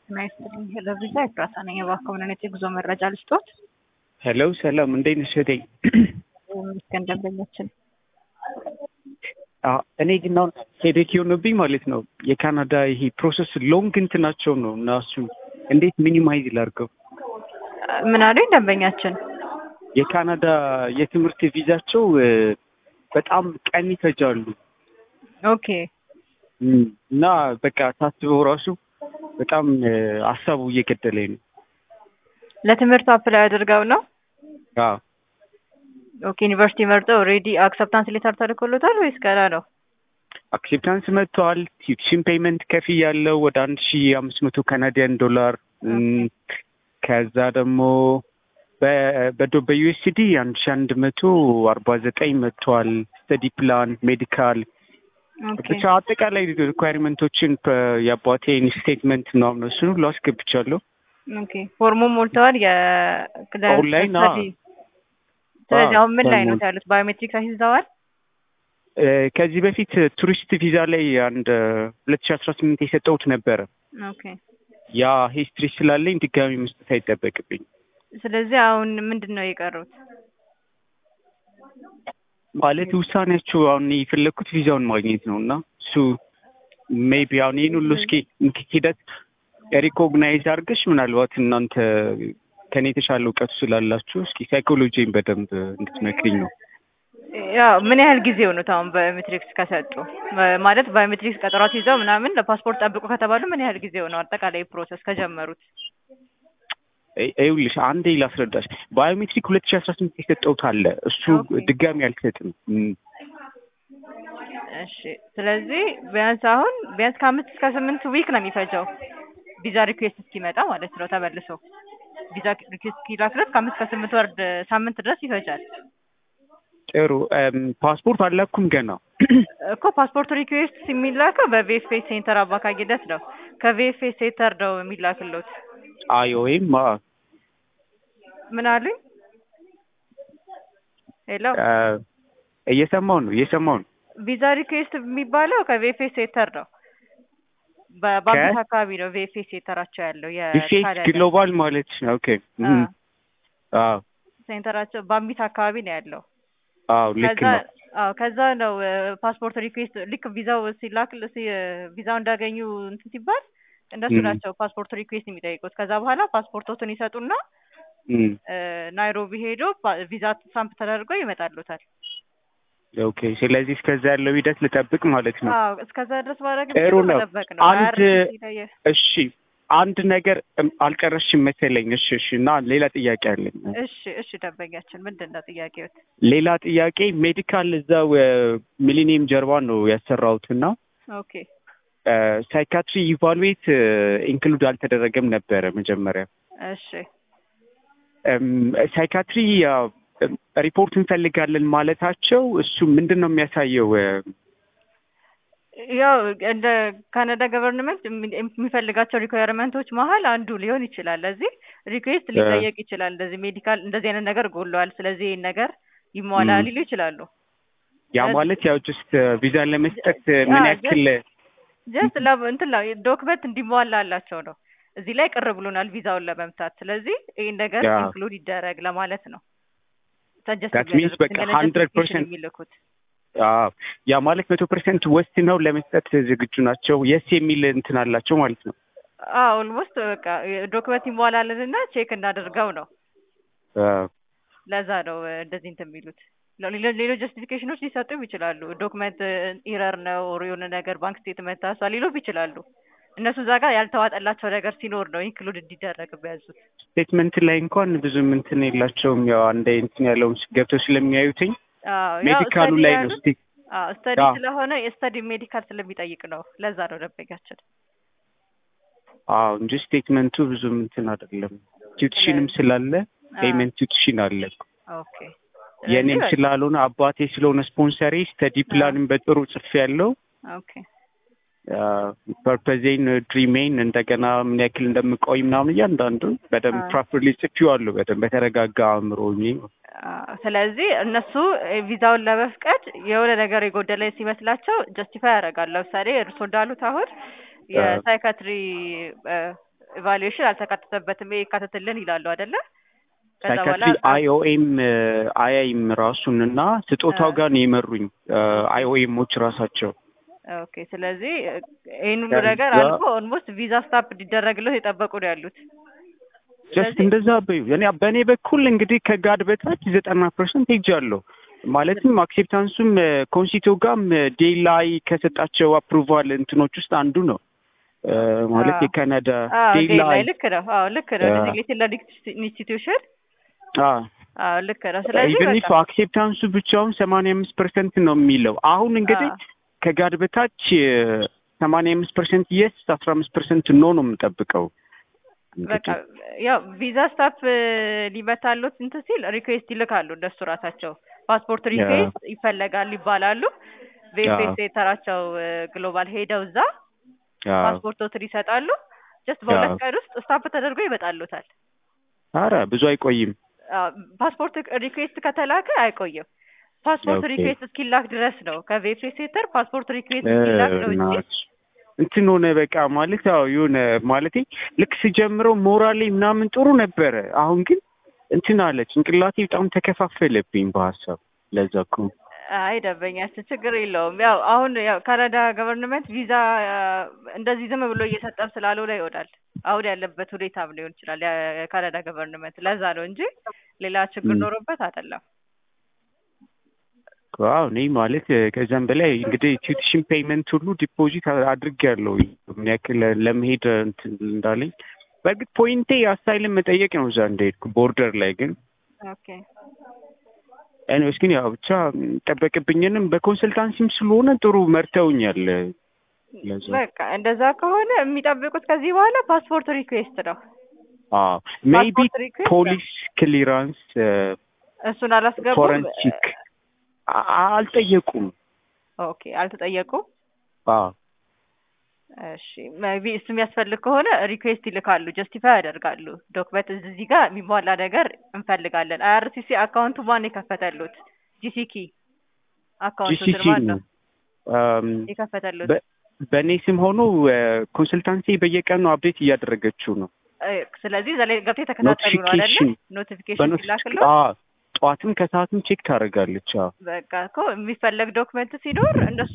ጤና ይስጥልኝ ለቪዛ ኤፍራታ ነኝ። እባክዎ ምን አይነት የጉዞ መረጃ ልስጦት? ሄሎ ሰላም፣ እንዴት ነሽ እህቴ? ይመስገን ደንበኛችን። አዎ፣ እኔ ግን አሁን ሄዴክ የሆነብኝ ማለት ነው የካናዳ ይሄ ፕሮሰስ ሎንግ እንትናቸው ነው እና እሱን እንዴት ሚኒማይዝ ላድርገው? ምን አሉኝ ደንበኛችን? የካናዳ የትምህርት ቪዛቸው እ፣ በጣም ቀን ይፈጃሉ ኦኬ እም፣ እና በቃ ታስበው ራሱ በጣም እ፣ ሀሳቡ እየገደለኝ ነው። ለትምህርት አፕላይ አድርገው ነው? አዎ ኦኬ ዩኒቨርሲቲ መርጠው ኦልሬዲ አክሰፕታንስ ሌተር ተልኮሎታል ወይስ ገና ነው? አክሴፕታንስ መጥተዋል። ቲዩሽን ፔይመንት ከፍ ያለው ወደ አንድ ሺ አምስት መቶ ካናዲያን ዶላር እም፣ ከዛ ደግሞ በ- በዶ በዩኤስዲ አንድ ሺ አንድ መቶ አርባ ዘጠኝ መጥተዋል። ስተዲ ፕላን፣ ሜዲካል ኦኬ ብቻ አጠቃላይ ሪኳይርመንቶችን የአባቴን ስቴትመንት ምናምን እሱን ሁሉ አስገብቻለሁ። ኦኬ ፎርሙን ሞልተዋል። የ ኦንላይን፣ ለስተዲ ስለዚህ አዎ፣ አሁን ምን ላይ ነው ፎርሙን። ያሉት? ባዮሜትሪክስ አስይዘዋል? እ፣ ከዚህ በፊት ቱሪስት ቪዛ ላይ አንድ ሁለት ሺ አስራ ስምንት የሰጠሁት ነበረ። ኦኬ ያ ሂስትሪ ስላለኝ ድጋሚ መስጠት አይጠበቅብኝ ስለዚህ አሁን ምንድን ነው የቀሩት? ማለት ውሳኔያቸው አሁን የፈለግኩት ቪዛውን ማግኘት ነው እና እሱ ሜቢ አሁን ይህን ሁሉ እስኪ ሂደት ሪኮግናይዝ አድርገሽ ምናልባት እናንተ ከኔ የተሻለ እውቀቱ ስላላችሁ እስኪ ሳይኮሎጂን በደንብ እንድትመክሪኝ ነው። ያው ምን ያህል ጊዜ ሆኖት አሁን ባዮሜትሪክስ ከሰጡ ማ- ማለት ባዮሜትሪክስ ቀጠሯት ይዘው ምናምን ለፓስፖርት ጠብቁ ከተባሉ ምን ያህል ጊዜ ሆነው አጠቃላይ ፕሮሰስ ከጀመሩት? ይ- ይኸውልሽ አንዴ ላስረዳሽ። ባዮሜትሪክ ሁለት ሺ አስራ ስምንት የሰጠሁት አለ እሱ ኦኬ። ድጋሚ አልሰጥም። እም፣ እሺ ስለዚህ ቢያንስ አሁን ቢያንስ ከአምስት እስከ ስምንት ዊክ ነው የሚፈጀው ቪዛ ሪኩዌስት እስኪመጣ ማለት ነው ተመልሶ ቪዛ ሪኩዌስት እስኪላክለት ከአምስት እስከ ስምንት ወር ድ- ሳምንት ድረስ ይፈጃል ጥሩ እም፣ ፓስፖርት አላኩም ገና እኮ ፓስፖርት ሪኩዌስት የሚላከው በቪኤፍኤስ ሴንተር አማካኝነት ነው ከቪኤፍኤስ ሴንተር ነው የሚላክሎት አይ ወይም አ፣ ምን አሉኝ ሄሎ አ፣ እየሰማው ነው እየሰማው ነው። ቪዛ ሪኩዌስት የሚባለው ከቪኤፍኤስ ሴንተር ነው በ- በአምቢት አካባቢ ነው ቪኤፍኤስ ሴንተራቸው ያለው ዲፌት የካናዳ ግሎባል ማለት ነው። ኦኬ አ፣ እም፣ አዎ ሴንተራቸው በአምቢት አካባቢ ነው ያለው አዎ ልክ ከዛ ነው። አዎ ከዛ ነው ፓስፖርት ሪኩዌስት ልክ ቪዛው ሲላክ ሲ- ቪዛው እንዳገኙ እንትን ሲባል እነሱ ም። ናቸው ፓስፖርት ሪኩዌስት የሚጠይቁት። ከዛ በኋላ ፓስፖርቶትን ይሰጡና እም፣ እ፣ ናይሮቢ ሄዶ ፓ- ቪዛ ሳምፕ ተደርጎ ይመጣሉታል። ኦኬ ስለዚህ እስከዛ ያለው ሂደት ልጠብቅ ማለት ነው። አዎ እስከዛ ድረስ ማድረግ ጥሩ የሚችለው ነው። መጠበቅ ነው። አንድ IRCC ላይ የ- እሺ አንድ ነገር እም፣ አልቀረሽም መሰለኝ። እሺ እሺ እና ሌላ ጥያቄ አለኝ። እሺ እሺ ደንበኛችን ምንድን ነው ጥያቄዎት? ሌላ ጥያቄ ሜዲካል እዛው ሚሊኒየም ጀርባ ነው ያሰራሁት እና ኦኬ ሳይካትሪ ኢቫሉዌት ኢንክሉድ አልተደረገም ነበረ መጀመሪያ። እሺ ሳይካትሪ ሪፖርት እንፈልጋለን ማለታቸው እሱ ምንድን ነው የሚያሳየው? ያው እንደ ካናዳ ገቨርንመንት የሚፈልጋቸው ሪኳየርመንቶች መሀል አንዱ ሊሆን ይችላል። ለዚህ ሪኩዌስት ሊጠየቅ ይችላል። እንደዚህ ሜዲካል እንደዚህ አይነት ነገር ጎሏል፣ ስለዚህ ይህን ነገር ይሟላ ም። ሊሉ ይችላሉ። ያ ማለት ያው ጀስት ቪዛን ለመስጠት ምን ያ ያክል ጀስት እንትን ዶክመንት እንዲሟላ አላቸው ነው። እዚህ ላይ ቅር ብሎናል ቪዛውን ለመምታት፣ ስለዚህ ይህን ነገር ያ ኢንክሉድ ይደረግ ለማለት ነው። ሰጀስት that means የሚያደርጉት በቃ እንደ ሀንድረድ justification ፐርሰንት የሚልኩት ያ ማለት መቶ ፐርሰንት ወስድ ነው ለመስጠት ዝግጁ ናቸው። የስ የሚል እንትን አላቸው ማለት ነው። ኦልሞስት በቃ ዶክመንት ይሟላልንና ቼክ እናደርገው ነው። አዎ። ለዛ ነው እ፣ እንደዚህ እንትን የሚሉት። ሌሎ- ሌሎች ጀስቲፊኬሽኖች ሊሰጡም ይችላሉ። ዶክመንት ኢረር ነው ኦር የሆነ ነገር ባንክ ስቴትመንት ታሷል ሊሉም ይችላሉ። እነሱ እዛ ጋር ያልተዋጠላቸው ነገር ሲኖር ነው ኢንክሉድ እንዲደረግ የሚያዙት። ስቴትመንት ላይ እንኳን ብዙም እንትን የላቸውም። ያው አንድ እንትን ያለውን ገብተው ስለሚያዩትኝ አዎ ያው ሜዲካሉ ስተዲ ላይ ነው ያሉት ስቲ አዎ ስተዲ አዎ ስለሆነ የስተዲ ሜዲካል ስለሚጠይቅ ነው። ለዛ ነው ደንበኛችን። አዎ እንጂ ስቴትመንቱ ብዙም እንትን አይደለም። ቲዩትሽንም ስለዚህ ስላለ አዎ ፔይመንት ቲዩትሽን አለ። ኦኬ። ስለዚህ የእኔም በቃ ስላልሆነ አባቴ ስለሆነ ስፖንሰሬ ስተዲ አዎ ፕላንም በጥሩ ጽፌ ያለው ኦኬ ፐርፐዜን ድሪሜን እንደገና ምን ያክል እንደምቆይ ምናምን እያንዳንዱ በደንብ አዎ ፕሮፐርሊ ጽፌዋለሁ። በደንብ በተረጋጋ አእምሮ ሆኜ አዎ። ስለዚህ እነሱ እ፣ ቪዛውን ለመፍቀድ የሆነ ነገር የጎደለ ሲመስላቸው ጀስቲፋይ ያደርጋሉ። ለምሳሌ እርሶ እንዳሉት አሁን አ፣ የሳይካትሪ ኢቫሉዌሽን አልተካተተበትም ይሄ ይካተትልን ይላሉ አይደለ? ከዛ በኋላ ሳይካትሪ አይኦኤም አያይም ራሱን እና ስጦታው ጋር ነው የመሩኝ አይኦኤሞች ራሳቸው ኦኬ። ስለዚህ ይህን ሁሉ ከዛ- ነገር አልፎ ኦልሞስት ቪዛ ስታፕ እንዲደረግለት የጠበቁ ነው ያሉት። ጀስት ስለዚህ እንደዛ በዩ እኔ በእኔ በኩል እንግዲህ ከጋድ በታች ዘጠና ፐርሰንት ሄጃለሁ። ማለትም አክሴፕታንሱም ኮንሲቶ ጋም ዴይ ላይ ከሰጣቸው አፕሩቫል እንትኖች ውስጥ አንዱ ነው እ፣ ማለት አዎ። የካናዳ አዎ ዴይ ዴይ ላይ ላይ ልክ ነው። አዎ ልክ ነው። አዎ። ዲዚግኔትድ ለርኒንግ ኢንስቲትዩሽን አዎ አዎ ልክ ነው። ስለዚህ ኢቨን ኢፍ በቃ አክሴፕታንሱ ብቻውን ሰማንያ አምስት ፐርሰንት ነው የሚለው አሁን እንግዲህ አዎ። ከጋድ በታች ሰማንያ አምስት ፐርሰንት የስ አስራ አምስት ፐርሰንት ኖ ነው የምጠብቀው በቃ እንግዲህ ያው ቪዛ ስታፕ ሊመታሉት እንትን ሲል ሪኩዌስት ይልካሉ እነሱ ራሳቸው ፓስፖርት ሪኩዌስት ይፈለጋል ይባላሉ። በኤምቤሲ የተራቸው ግሎባል ሄደው እዛ አዎ ፓስፖርቶትን ይሰጣሉ። ጀስት በሁለት አዎ። ቀን ውስጥ ስታምፕ ተደርጎ ይመጣሉታል። አረ ብዙ አይቆይም አዎ፣ ፓስፖርት ሪኩዌስት ከተላከ አይቆይም። ፓስፖርት ኦኬ። ሪኩዌስት እስኪላክ ድረስ ነው። ከቬፕሬ ሴንተር ፓስፖርት ሪኩዌስት እስኪላክ ነው እንጂ እናት እንትን ሆነ በቃ ማለት ያው የሆነ ማለቴ ልክ ስጀምረው ሞራሌ ምናምን ጥሩ ነበረ። አሁን ግን እንትን አለ ጭንቅላቴ በጣም ተከፋፈለብኝ በሀሳብ ለዛ እኮ አይ ደንበኛችን ችግር የለውም። ያው አሁን ያው ካናዳ ገቨርንመንት ቪዛ እንደዚህ ዝም ብሎ እየሰጠም ስላልሆነ ይሆናል አሁን ያለበት ሁኔታም ሊሆን ይችላል የካናዳ ገቨርንመንት ለዛ ነው እንጂ ሌላ ችግር ም። ኖሮበት አይደለም። ዋው እኔ ማለት ከዛም በላይ እንግዲህ ቲዩሽን ፔይመንት ሁሉ ዲፖዚት አድርጌያለሁ ምን ያክል ለመሄድ እንትን እንዳለኝ በእርግጥ ፖይንቴ አሳይልን መጠየቅ ነው እዛ እንደሄድኩ ቦርደር ላይ ግን ኦኬ ኤኒዌይስ ግን ያው ብቻ ጠበቅብኝንም በኮንሰልታንሲም ስለሆነ ጥሩ መርተውኛል ለዛ በቃ እንደዛ ከሆነ የሚጠብቁት ከዚህ በኋላ ፓስፖርት ሪኩዌስት ነው። አዎ ሜይቢ ፓስፖርት ሪኩዌስት ፖሊስ ክሊራንስ እሱን አላስገቡም። ፎረንሲክ አ- አልጠየቁም ኦኬ አልተጠየቁም። አዎ እሺ ሜቢ እሱ የሚያስፈልግ ከሆነ ሪኩዌስት ይልካሉ፣ ጀስቲፋይ ያደርጋሉ። ዶክመንት እዚህ ጋር የሚሟላ ነገር እንፈልጋለን። አይአርሲሲ አካውንቱ ማን የከፈተሉት? ጂሲኪ አካውንቱ ጂሲሲ ማን ነው ነው አም፣ የከፈተሉት? በ- በእኔ ስም ሆኖ ኮንሰልታንሲ በየቀኑ አፕዴት እያደረገችው ነው እ፣ ስለዚህ እዛ ላይ ገብተው የተከታተሉ ነው አይደለ? ኖቲፊኬሽን ኖቲፊኬሽን በኖቲፊኬሽን ሲላክለው ጠዋትም ከሰዓትም ቼክ ታደርጋለች አዎ በቃ እኮ የሚፈለግ ዶክመንት ሲኖር እነሱ